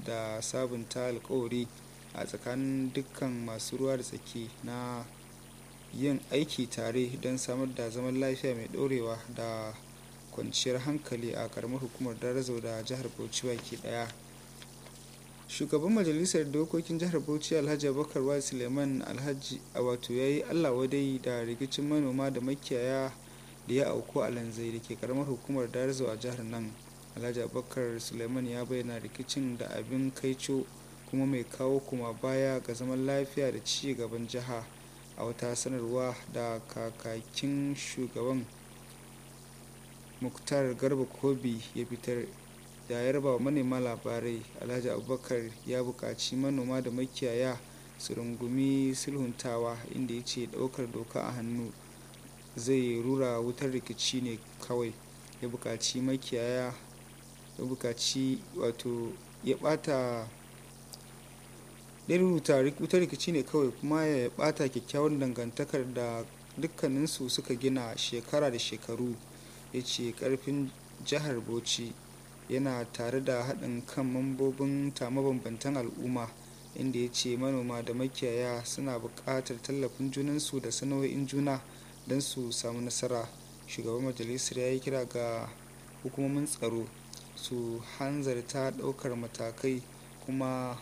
da sabunta alkawari a tsakanin dukkan masu ruwa da tsaki na yin aiki tare don samar da zaman lafiya mai ɗorewa da kwanciyar hankali a karamar hukumar darazo da jihar bauchi baki daya shugaban majalisar dokokin jihar bauchi alhaji abubakar wa suleiman alhaji a wato ya yi allah wadai da rikicin manoma da makiyaya da ya auku a lanzai da ke karamar hukumar darazo a jihar nan alhaji abubakar suleiman ya bayyana rikicin da abin kaico kuma mai kawo kuma baya ga zaman lafiya da ci gaban jiha a wata sanarwa da kakakin shugaban muktar garba kobi ya fitar da ya raba wa manema labarai alhaji abubakar ya buƙaci manoma da makiyaya su rungumi sulhuntawa inda ya ce ɗaukar doka a hannu zai rura wutar rikici ne kawai ya buƙaci makiyaya ya buƙaci wato ya ɓata ya rubuta wutar rikici ne kawai kuma ya ɓata kyakkyawar dangantakar da dukkaninsu suka gina shekara da shekaru ya ce ƙarfin jihar bauchi yana tare da haɗin kan mambobin ta mabambantan al'umma inda ya ce manoma da makiyaya suna buƙatar tallafin junansu da sana'o'in juna don su samu nasara shugaban majalisar ya yi kira ga hukumomin tsaro su hanzarta ɗaukar matakai kuma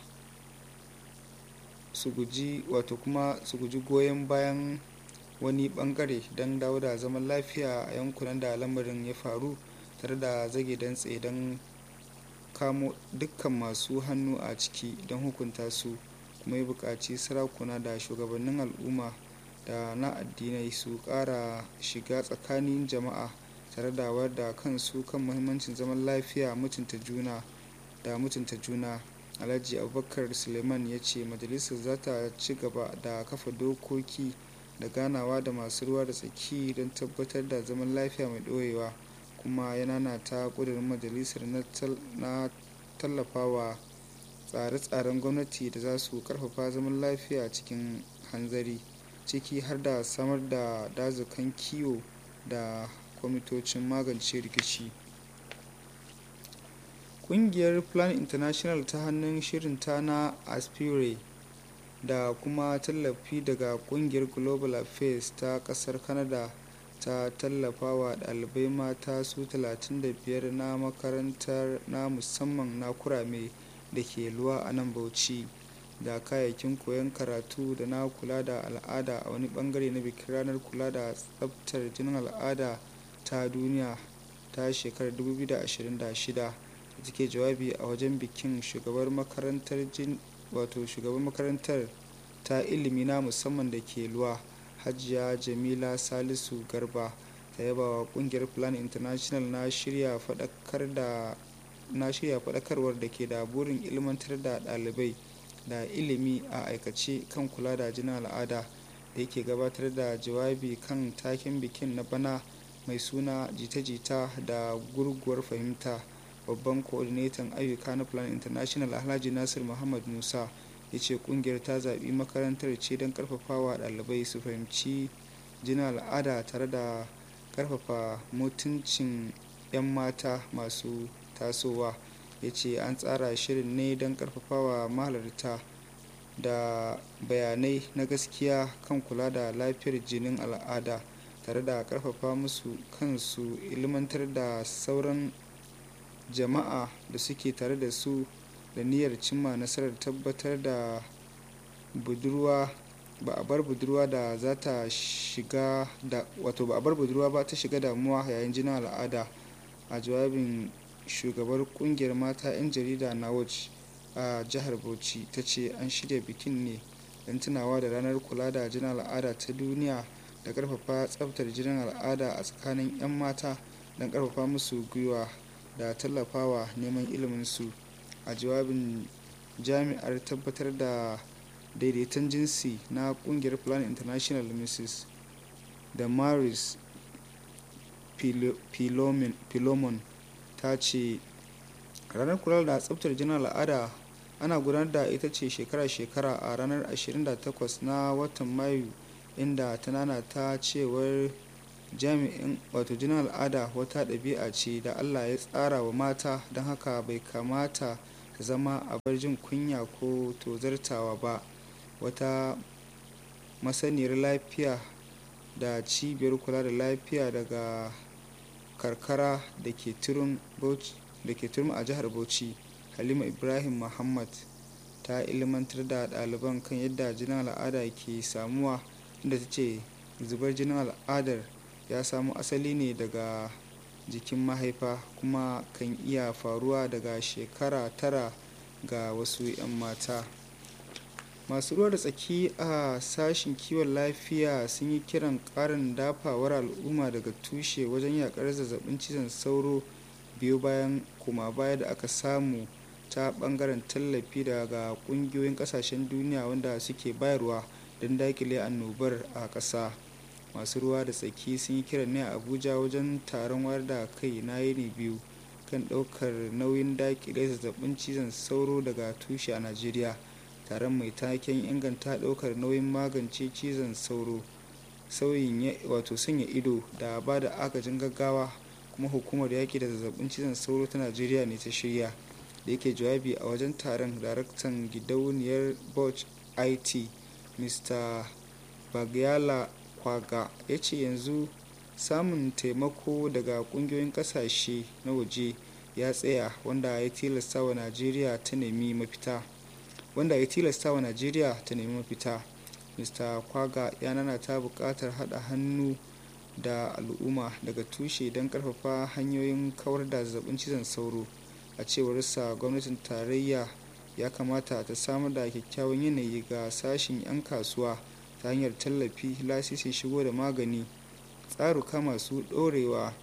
su guji wato kuma su guji goyon bayan wani bangare don dawo da zaman lafiya a yankunan da lamarin ya faru tare da zage dantse don kamo dukkan masu hannu a ciki don hukunta su kuma ya buƙaci sarakuna da shugabannin al'umma da na addinai su ƙara shiga tsakanin jama'a tare da wadda kansu kan muhimmancin zaman lafiya mutunta juna da mutunta juna alhaji abubakar suleiman ya ce majalisar za ta ci gaba da kafa dokoki da ganawa da masu ruwa da tsaki don tabbatar da zaman lafiya mai ɗorewa kuma ya nanata ƙudurin majalisar na tallafawa tsare-tsaren gwamnati da za su karfafa zaman lafiya cikin hanzari ciki har da samar da dazukan kiwo da kwamitocin magance rikici ƙungiyar plan international ta hannun shirinta na aspire da kuma tallafi daga ƙungiyar global affairs ta ƙasar canada ta tallafa wa ɗalibai mata su 35 na makarantar na musamman na kurame da ke luwa a nan bauchi da kayayyakin koyon karatu da na kula da al'ada a wani bangare na bikin ranar kula da tsabtar jinin al'ada ta duniya ta shekarar 2026 da take jawabi a wajen bikin shugabar makarantar wato shugaban makarantar ta ilimi na musamman da ke luwa hajiya jamila salisu garba ta yaba wa kungiyar plan international na shirya faɗakar da na shirya faɗakarwar da ke da burin ilmantar da ɗalibai da ilimi a aikace kan kula da jinin al'ada da yake gabatar da jawabi kan taken bikin na bana mai suna jita-jita da gurguwar fahimta babban coordinator ayyuka na plan international alhaji nasir muhammad musa ya ce kungiyar ta zaɓi makarantar ce don karfafawa ɗalibai su fahimci jinin al'ada tare da karfafa mutuncin 'yan mata masu tasowa ya ce an tsara shirin ne don karfafawa mahalarta da bayanai na gaskiya kan kula da lafiyar jinin al'ada tare da karfafa musu kansu ilmantar da sauran jama'a da suke tare da su da niyyar cimma nasarar tabbatar da budurwa ba a bar budurwa da za ta shiga da wato ba a bar budurwa ba ta shiga damuwa yayin jinin al'ada a jawabin shugabar kungiyar mata 'yan jarida na watch a jihar bauchi ta ce an shirya bikin ne don tunawa da ranar kula da jinin al'ada ta duniya da karfafa tsabtar jinin al'ada a tsakanin 'yan mata don karfafa musu gwiwa da tallafawa neman iliminsu a jawabin jami'ar tabbatar da daidaiton jinsi na kungiyar plan international mrs da maris pilomon ta ce ranar kula da tsabtar jinin al'ada ana gudanar da ita ce shekara-shekara a ranar 28 na watan mayu inda ta nana ta cewar jami'in wato jinin al'ada wata ɗabi'a ce da allah ya tsara wa mata don haka bai kamata ta ta zama abar jin kunya ko tozartawa ba wata masaniyar lafiya da cibiyar kula da lafiya daga karkara da ke turum a jihar bauchi halima ibrahim muhammad ta ilmantar da ɗaliban kan yadda jinin al'ada ke samuwa inda ta ce zubar jinin al'adar ya samo asali ne daga jikin mahaifa kuma kan iya faruwa daga shekara tara ga wasu 'yan mata masu ruwa da tsaki a sashen kiwon lafiya sun yi kiran karin dafawar al'umma daga tushe wajen yakar zazzabin cizon sauro biyu bayan kuma baya da aka samu ta bangaren tallafi daga kungiyoyin kasashen duniya wanda suke bayarwa don dakile annobar a ƙasa masu ruwa da tsaki sun yi kiran ne a abuja wajen taron wayar da kai na yini biyu kan ɗaukar nauyin dakile zazzabin cizon sauro daga tushe a najeriya taron mai taken inganta ɗaukar nauyin magance cizon sauro sauyin wato sanya ido da ba da agajin gaggawa kuma hukumar yaƙi da zazzabin cizon sauro ta najeriya ne ta shirya da yake jawabi a wajen taron daraktan gidauniyar boch it mr bagyala kwaga ya ce yanzu samun taimako daga kungiyoyin kasashe na waje ya tsaya wanda ya tilasta wa najeriya ta nemi mafita wanda ya tilasta wa najeriya ta nemi mafita mr kwaga ya nana ta bukatar hada hannu da al'umma daga tushe don karfafa hanyoyin kawar da zazzabin cizon sauro a cewarsa gwamnatin tarayya ya kamata ta samar da kyakkyawan yanayi ga sashen 'yan kasuwa ta hanyar tallafi lasisin shigo da magani tsaruka masu ɗorewa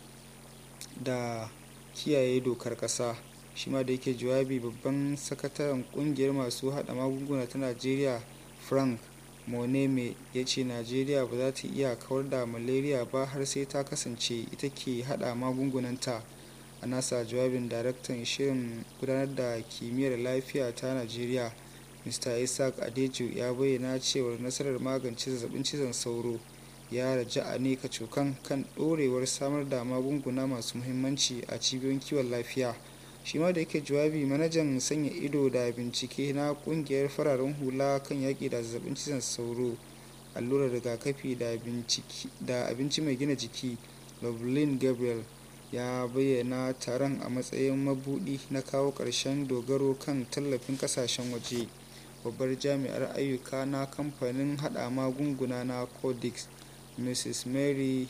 da kiyaye dokar ƙasa shi ma da yake jawabi babban sakataren kungiyar masu hada magunguna ta najeriya frank moneme ya ce najeriya ba za ta iya kawar da malaria ba har sai ta kasance ita ke hada magungunanta a nasa jawabin daraktan shirin gudanar da kimiyyar lafiya ta najeriya mr isaac adeju ya bayyana cewar nasarar magance zazzabin cizon sauro ya raja'a ne kacokan kan dorewar samar da magunguna masu muhimmanci a cibiyoyin kiwon lafiya shi ma da yake jawabi manajan sanya ido da bincike na kungiyar fararen hula kan yaƙi da zazzabin cizon sauro allurar rigakafi da abinci mai gina jiki lovelin gabriel ya bayyana taron a matsayin mabudi na kawo ƙarshen dogaro kan tallafin kasashen waje babbar jami'ar ayyuka na kamfanin hada magunguna na codex mrs mary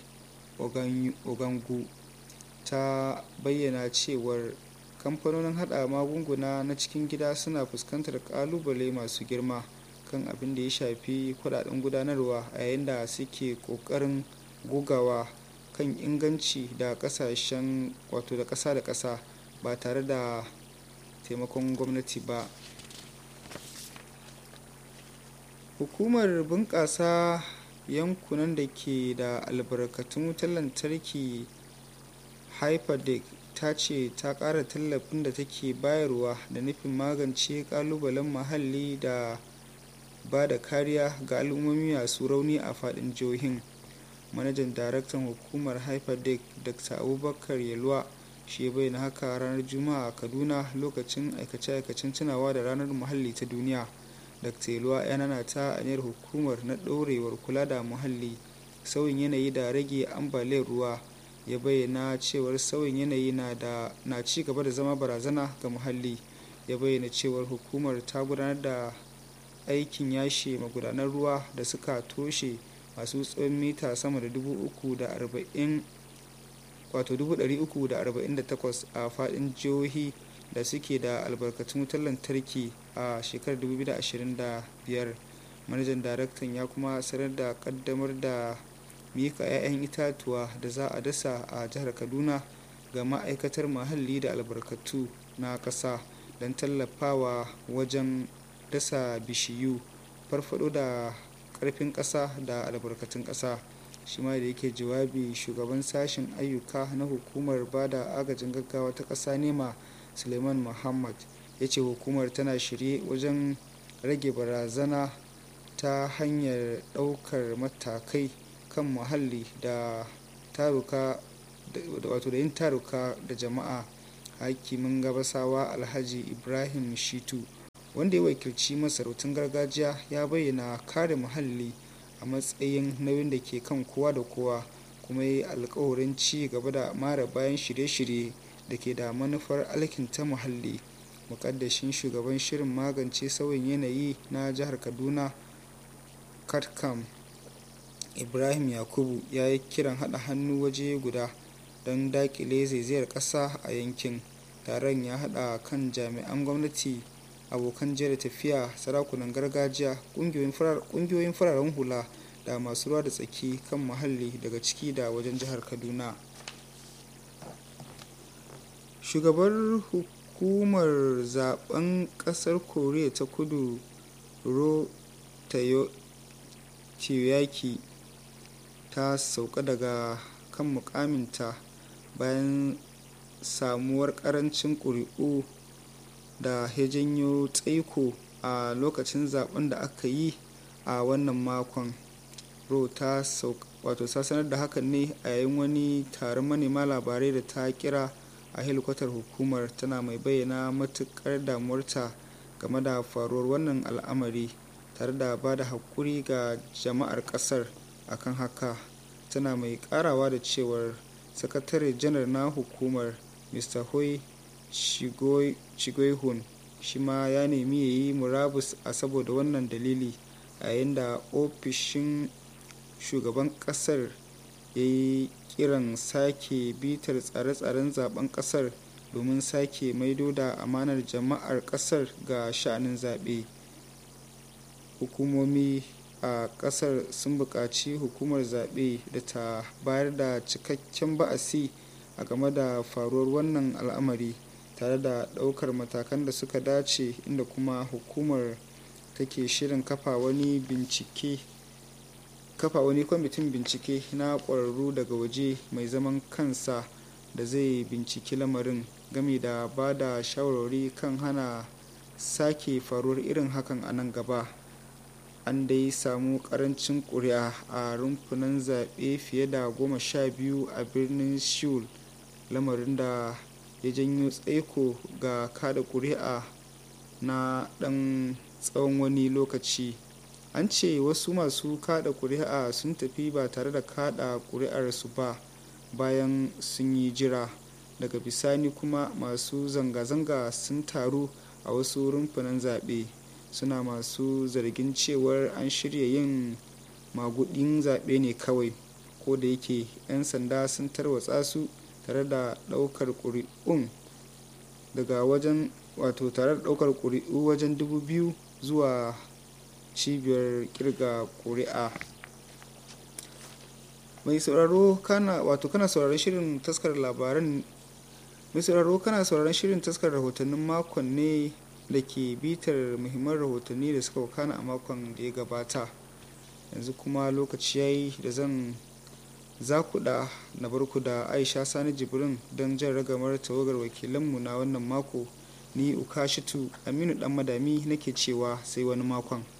ogangu ta bayyana cewar kamfanonin hada magunguna na cikin gida suna fuskantar kalubale masu girma kan abin da ya shafi kudaden gudanarwa a yayin da suke kokarin gogawa kan inganci da kasashen wato da kasa da kasa ba tare da taimakon gwamnati ba hukumar bunƙasa yankunan da ke da albarkatun wutar lantarki hyperdeck ta ce ta ƙara tallafin da take bayarwa da nufin magance ƙalubalen muhalli da ba da kariya ga al'ummomi masu rauni a faɗin jihohin manajan daraktan hukumar hyperdeck dr abubakar yalwa shi bayyana haka ranar juma'a a kaduna lokacin aikace-aikacen tunawa da ranar muhalli ta duniya dr yalwa ya nana ta aniyar hukumar na ɗorewar kula da muhalli sauyin yanayi da rage ambaliyar ruwa ya bayyana cewar sauyin yanayi na da na ci gaba da zama barazana ga muhalli ya bayyana cewar hukumar ta gudanar da aikin yashe magudanar ruwa da suka toshe masu tsawon mita sama da dubu uku da arba'in wato dubu ɗari uku da arba'in da takwas a faɗin jihohi da suke da albarkatun wutar lantarki a shekarar 2025 manajan daraktan ya kuma sanar da kaddamar da mika 'ya'yan itatuwa da za a dasa a jihar kaduna ga ma'aikatar muhalli da albarkatu na ƙasa don tallafawa wajen dasa bishiyu farfado da ƙarfin ƙasa da albarkatun ƙasa shi ma da yake jawabi shugaban sashen ayyuka na hukumar bada agajin gaggawa ta ƙasa nema suleiman muhammad ya ce hukumar tana shirye wajen rage barazana ta hanyar ɗaukar matakai kan muhalli da taruka wato da yin taruka da jama'a hakimin gabasawa alhaji ibrahim shitu wanda ya wakilci masarautun gargajiya ya bayyana kare muhalli a matsayin nauyin da ke kan kowa da kowa kuma ya yi alkawarin ci gaba da mara bayan shirye-shirye da ke da manufar alkinta muhalli mukaddashin shugaban shirin magance sauyin yanayi na jihar kaduna katkam ibrahim yakubu ya yi kiran haɗa hannu waje guda don dakile zaizayar ƙasa a yankin taron ya haɗa kan jami'an gwamnati abokan jere tafiya sarakunan gargajiya ƙungiyoyin fararen hula da masu ruwa da tsaki kan muhalli daga ciki da wajen jihar kaduna shugabar hukumar zaben kasar koriya ta kudu ro tayoyaki ta sauka daga kan mukaminta bayan samuwar karancin ƙuri'u da ya janyo tsaiko a lokacin zaben da aka yi a wannan makon ro ta wato sanar da hakan ne a yayin wani taron manema labarai da ta kira a helikwatar hukumar tana mai bayyana matukar damuwarta game da faruwar wannan al'amari tare da ba da haƙuri ga jama'ar ƙasar akan haka tana mai ƙarawa da cewar sakatare janar na hukumar mr hoi shigoihun shi ma ya nemi ya yi murabus a saboda wannan dalili a yayin da ofishin shugaban ƙasar ya yi kiran sake bitar tsare-tsaren zaben kasar domin sake maido da amanar jama'ar kasar ga sha'anin zaɓe hukumomi a kasar sun buƙaci hukumar zaɓe da ta bayar da cikakken ba'asi a game da faruwar wannan al'amari tare da ɗaukar matakan da suka dace inda kuma hukumar take shirin kafa wani bincike kafa wani kwamitin bincike na ƙwararru daga waje mai zaman kansa da zai binciki lamarin game da ba da shawarwari kan hana sake faruwar irin hakan a nan gaba an dai samu karancin ƙuri'a a rumfunan zaɓe fiye da goma sha biyu a birnin seoul lamarin da ya janyo tsaiko ga kada ƙuri'a na ɗan tsawon wani lokaci an ce wasu masu kada kuri'a sun tafi ba tare da kada kuri'arsu ba bayan sun yi jira daga bisani kuma masu zanga-zanga sun taru a wasu rumfunan zaɓe suna masu zargin cewar an shirya yin magudin zaɓe ne kawai ko da yake 'yan sanda sun tarwatsa su tare da ɗaukar ƙuri'un daga wajen wato tare da ɗaukar ƙuri'u wajen dubu biyu zuwa cibiyar kirga ƙuri'a mai sauraro kana wato kana sauraron shirin taskar labaran mai sauraro kana sauraron shirin taskar rahotannin makon ne da ke bitar muhimman rahotanni da suka wakana a makon da ya gabata yanzu kuma lokaci ya yi da zan zakuda na barku da aisha sani jibrin don jan ragamar tawagar wakilanmu na wannan mako ni ukashitu aminu dan madami nake cewa sai wani makon